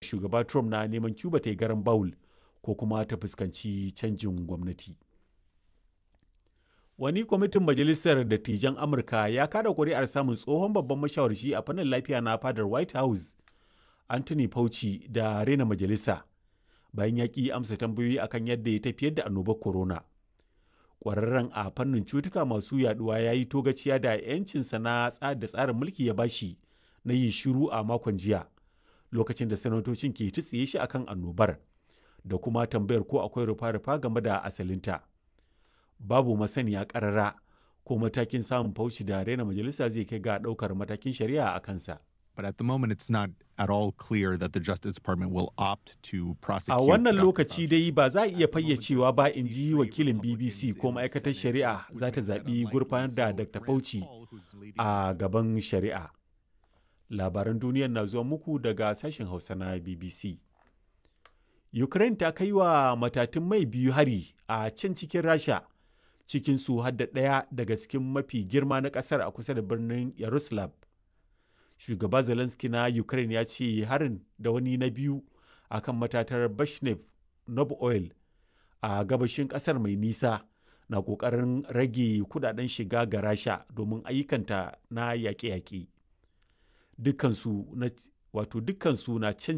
shugaba trump na neman cuba ta yi garan bawul ko kuma ta fuskanci canjin gwamnati wani kwamitin majalisar dattijan amurka ya kada kuri'ar samun tsohon babban mashawarci a fannin lafiya na fadar white house anthony fauci da rena majalisa bayan ya ƙi amsa tambayoyi akan yadda ya tafiyar da annobar corona ƙwararren a fannin cutuka masu yaduwa ya yi togaciya da 'yancinsa na da tsarin mulki ya bashi na yin shiru a makon jiya lokacin da sanatocin ke tsiye shi akan annobar da kuma tambayar ko akwai rufa-rufa game da asalinta babu masaniya karara ko matakin samun fauci da rena majalisa zai kai ga ɗaukar matakin shari'a a kansa But at the moment, it's not at all clear that the Justice Department will opt to prosecute. A wannan Dr. lokaci dai ba za a iya fayyacewa ba in ji wakilin BBC ko ma'aikatar shari'a za ta zaɓi gurfanar da Dr. Fauci a gaban shari'a. Labaran duniyar na zuwa muku daga sashen Hausa na BBC. Ukraine ta kai wa matatun mai biyu hari a can cikin Rasha, cikin su hadda ɗaya daga cikin mafi girma na ƙasar a kusa da birnin Yaroslav. shugaba zelensky na ukraine ya ce harin da wani na biyu a kan matatar bashnev nob oil a gabashin kasar mai nisa na kokarin rage kudaden shiga ga rasha domin ayyukanta na yaƙe-yaƙe dukkansu na wato dukkansu na can